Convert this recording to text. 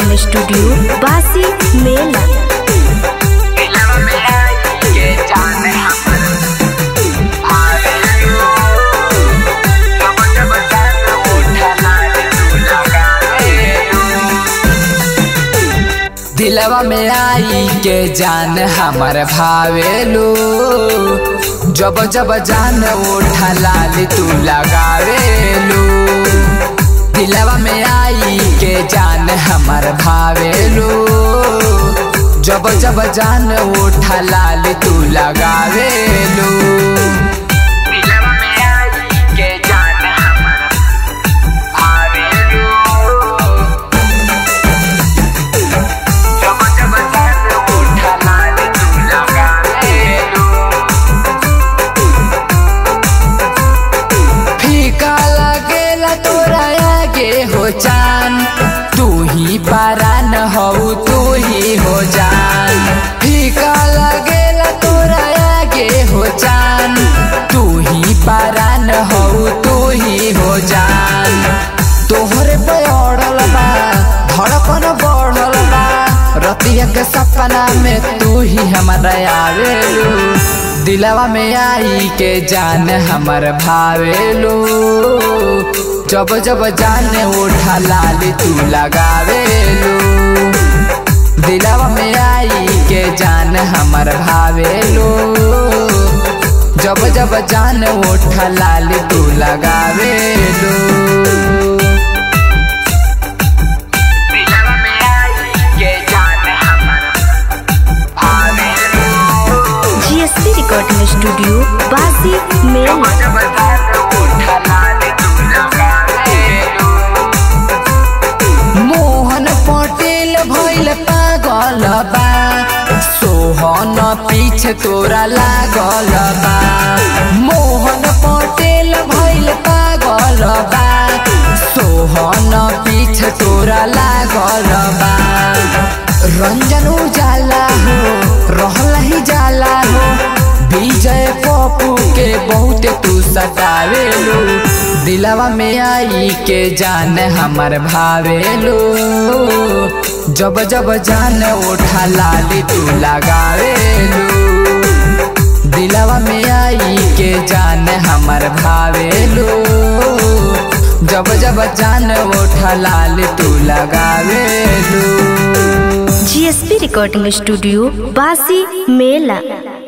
recording studio बासी मेला दिलवा में आई के जान हमर आवेलू जब जब जान उठला तू लगावेलू दिलवा में आई के जान हमर भावेलू जब जब जान उठला तू लगावेलू दिलवा में आई के जान हमर भावेलू जब जब जान उठला तू लगावेलू दिलवा में आई के जान हमर भावेलू जब जब जान उठला तू लगावेलू फीका लगेला तोरा आगे हो जान तू ही पारान हो तू ही हो जान फीका लगेला तोरा आगे हो जान तू ही पारान हो तू ही हो जान तोहरे पे अड़ल बा धड़कन बढ़ल बा रतिया के सपना में तू ही हमारा आवेलू दिलवा में आई के जान हमर भावेलू जब जब जान उठा लाली तू लगावेलू दिलवा में आई के जान हमर भावेलू जब जब जान उठा लाली तू लगावेलू दिलवा में आई के जान हमर भावेलू जीएसपी रिकॉर्डिंग स्टूडियो बासी मेला मोहन पटेल भैल पागल बा सोहन पीछे तोरा लागल बा मोहन पटेल भैल पागल बा सोहन पीछे तोरा लागल बा रंजन उजाला हो रहला ही जाला हो विजय पप्पू के बहुत तू सतावेलू दिलवा में आई के जान हमर भावेलू जब जब जान उठा लाली तू लगावेलू दिलवा में आई के जान हमर भावेलू जब जब जान उठा लाली तू लगावेलू जीएसपी रिकॉर्डिंग स्टूडियो बासी मेला